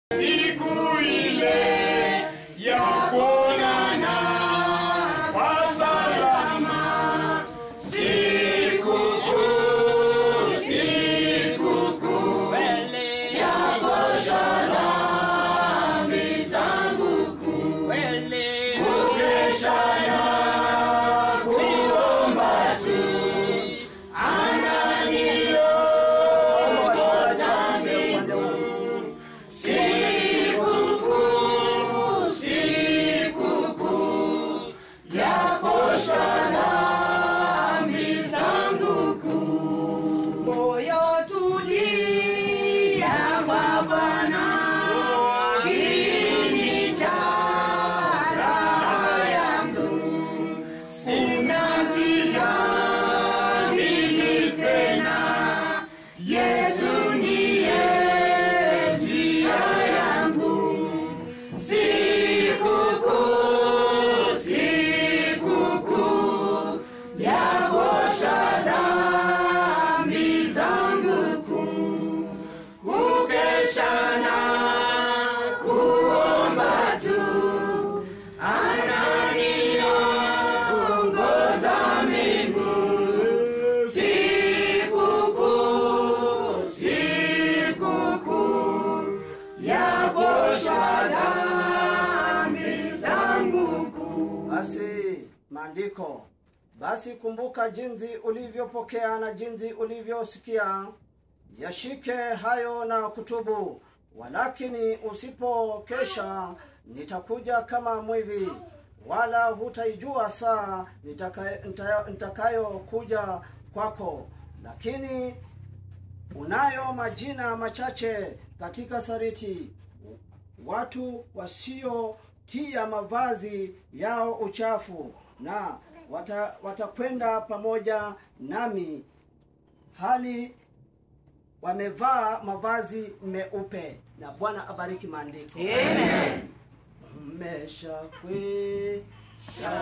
siku ile ya kuonana kwa salama. Siku kuu, siku kuu ya kuosha dhambi zangu kuu, kukesha na kuomba tu ananiongoza mbinguni. Sikukuu, sikukuu ya kuosha dhambi zangu kuu. moyo tulia kwa Bwana, kiini cha raha yangu. Sina njia mbili tena, Yesu ndiye njia yangu. Sikukuu, sikukuu ya kuosha dhambi zangu kuu, kukesha na kuomba tu ananiongoza mbinguni. Sikukuu, sikukuu ya kuosha dhambi zangu kuu. Basi maandiko, basi kumbuka jinsi ulivyopokea na jinsi ulivyosikia, yashike hayo na kutubu. Walakini usipokesha, nitakuja kama mwivi, wala hutaijua saa nitaka- nita- nitakayokuja kwako. Lakini unayo majina machache katika sariti watu wasiotia mavazi yao uchafu na wata- watakwenda pamoja nami hali wamevaa mavazi meupe na bwana abariki maandiko mmeshakwisha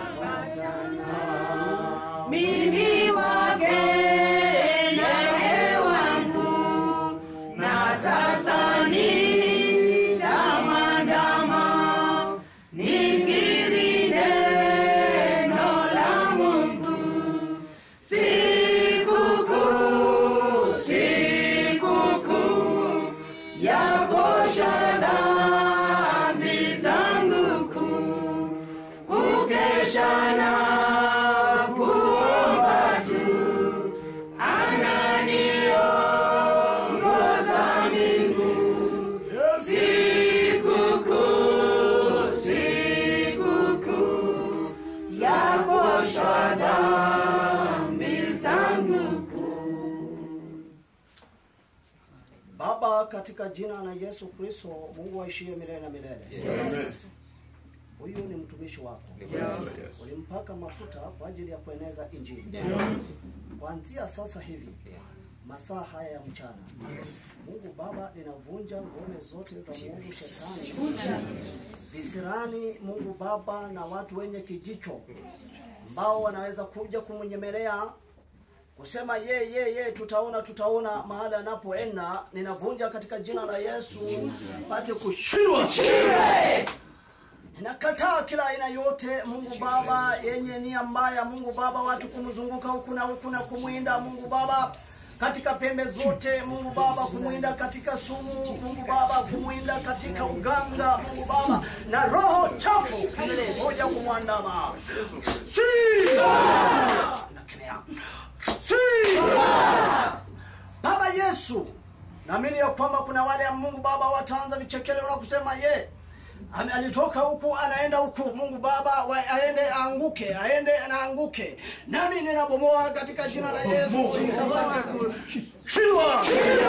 patana Mimi wake naye wangu, na sasa nitamwandama, nikiri neno la Mungu. Sikukuu, sikukuu ya kuosha dhambi zangu kuu, kukesha na kuomba tu, ananiongoza mbinguni. Sikukuu, sikukuu ya kuosha dhambi zangu kuu. baba katika jina la yesu kristo mungu aishie milele na milele huyu ni mtumishi wako ulimpaka mafuta kwa ajili ya kueneza injili kuanzia sasa hivi masaa haya ya mchana mungu baba ninavunja ngome zote za mungu shetani visirani mungu baba na watu wenye kijicho ambao wanaweza kuja kumnyemelea kusema ye ye ye tutaona tutaona mahali anapoenda ninavunja katika jina la yesu pate kushindwa ninakataa kila aina yote mungu baba yenye nia mbaya mungu baba watu kumzunguka huku na huku na kumwinda mungu baba katika pembe zote mungu baba kumwinda katika sumu mungu baba kumwinda katika uganga mungu baba na roho chafu moja kumwandama Nakemea. baba yesu naamini ya kwamba kuna wale ya mungu baba wataanza vichekeleo na kusema ye ame- alitoka huku anaenda huku mungu baba wa, aende aanguke aende anaanguke nami ninabomoa katika jina la yesu ikapate ku- shindwa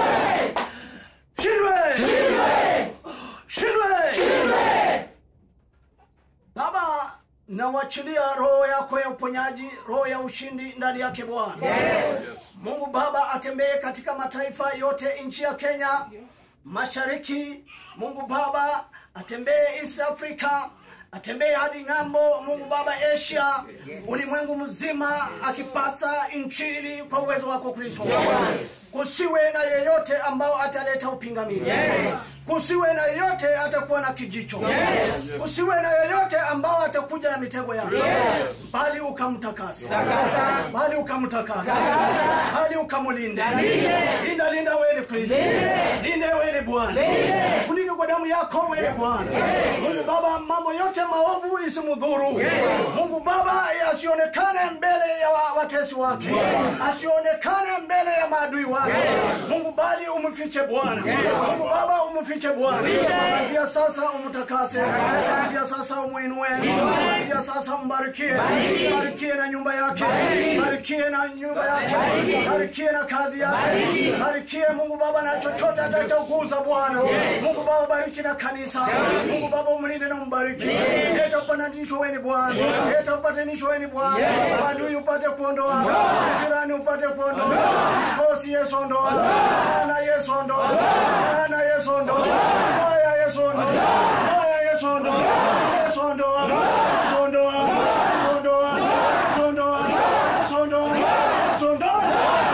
shindwe shindwe baba nawachilia roho yako ya uponyaji roho ya ushindi ndani yake bwana mungu baba atembee katika mataifa yote nchi ya kenya mashariki mungu baba atembee east africa atembee hadi ng'ambo mungu baba asia ulimwengu mzima akipasa injili kwa uwezo wako kristo kusiwe na yeyote ambao ataleta upingamizi kusiwe na yeyote atakuwa na kijicho kusiwe na yeyote ambao atakuja na mitego yake bali ukamtakasa bali ukamtakasa bali ukamulinde linda linda wewe ni kristo linde wewe ni bwana funike kwa damu yako wewe ni bwana mungu baba mambo yote maovu isimudhuru mungu baba asionekane mbele ya wa- watesi wake asionekane mbele ya maadui wake mungu bali umfiche bwana mungu baba umfiche bwana kuanzia sasa umtakase kuanzia sasa umwinue kuanzia sasa umbarikie barikie na nyumba yake barikie na nyumba yake barikie na kazi yake barikie mungu baba na chochote atachokuza bwana mungu baba bariki na kanisa mungu baba umlinde na umbariki leta upatanisho weni bwana leta upatanisho weni bwana adui upate kuondoa jirani upate kuondoa kosi yesu ondoa bwana yesu ondoa bwana yesu ondoa baya yesu ondoa baya yesu ondoa yesu ondoa yesu ondoa yesu ondoa yesu ondoa yesu ondoa yesu ondoa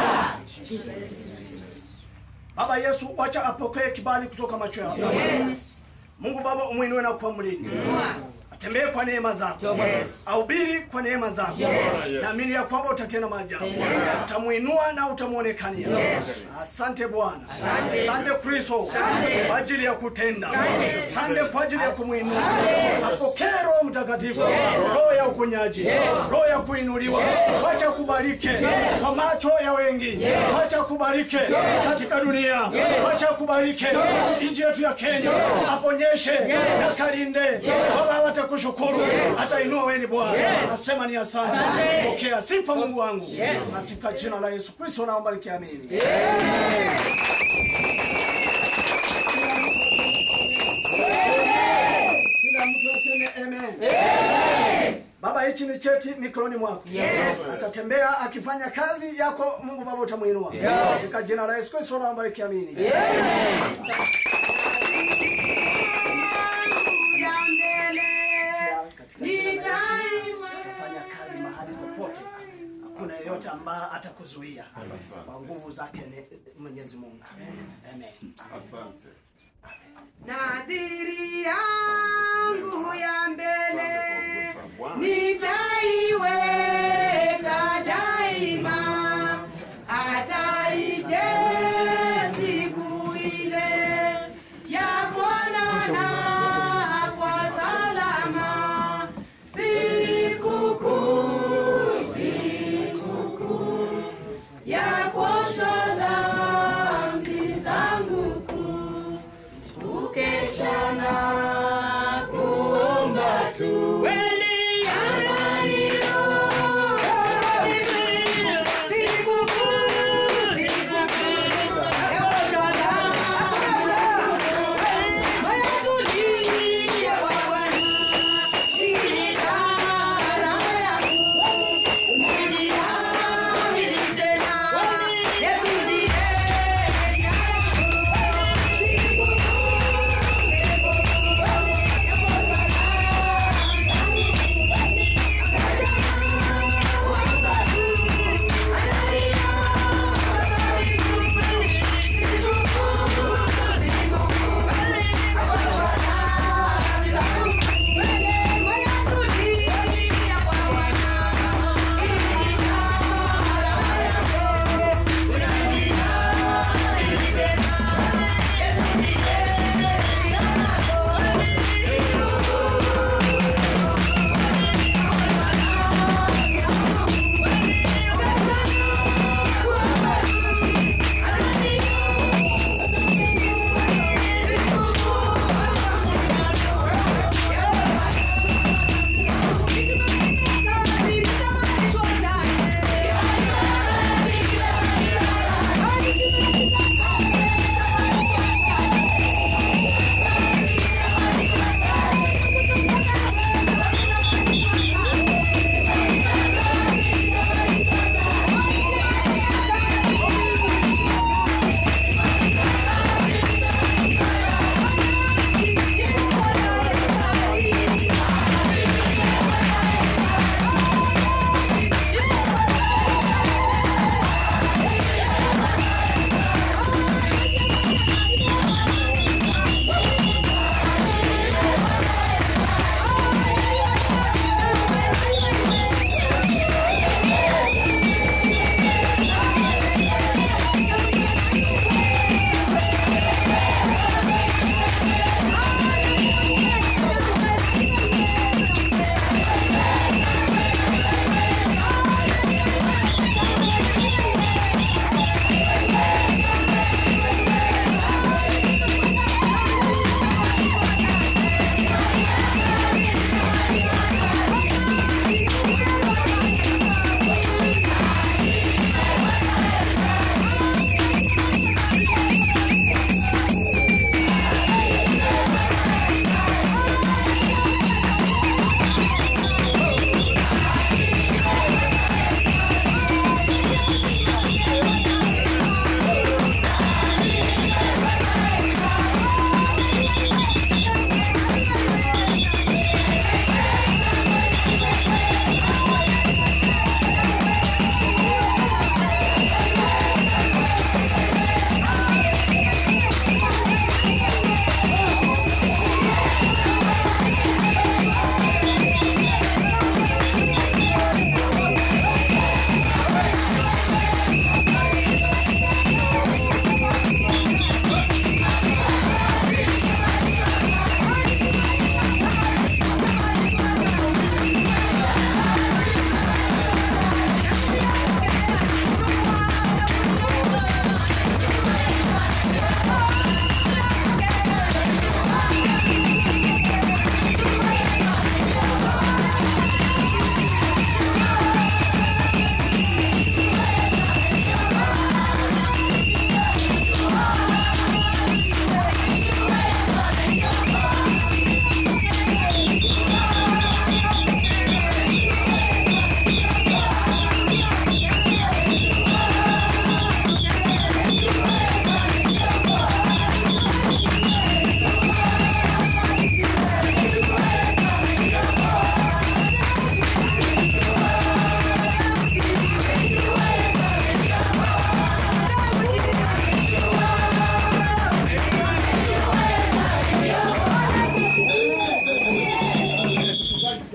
Baba Yesu, wacha apokee kibali kutoka macho yako. Mungu Baba, umwinue na kuwa mlindi, atembee kwa neema zako, ahubiri kwa neema zako. Naamini ya kwamba utatenda maajabu, utamwinua na utamwonekania. Asante Bwana, asante Kristo kwa ajili ya kutenda, asante kwa ajili ya kumwinua. Apokee Roho Mtakatifu, roho ya uponyaji, roho ya kuinuliwa. Wacha kubarike kwa macho ya wengi, wacha kubarike katika dunia, wacha kubarike nchi yetu ya Kenya, aponyeshe na kalinde. Baba watakushukuru, atainua wewe ni Bwana. Nasema ni asante, pokea sifa Mungu wangu, katika jina la Yesu Kristo naomba nikiamini. Kila mtu aseme amen. Baba, hichi ni cheti mikononi mwako. Atatembea akifanya kazi yako, Mungu Baba utamwinua katika jina la Yesu Kristo naomba nikiamini. ya mbele Katika jina la Yesu utafanya kazi mahali popote, hakuna yeyote ambaye atakuzuia kwa nguvu zake ne- Mwenyezi Mungu. Amen. nadhiri yangu ya mbele nitaiweka daima hata ije siku ile ya kuonana kwa salama sikukuu sikukuu ya kuosha dhambi zangu kuu kukesha na kuomba tu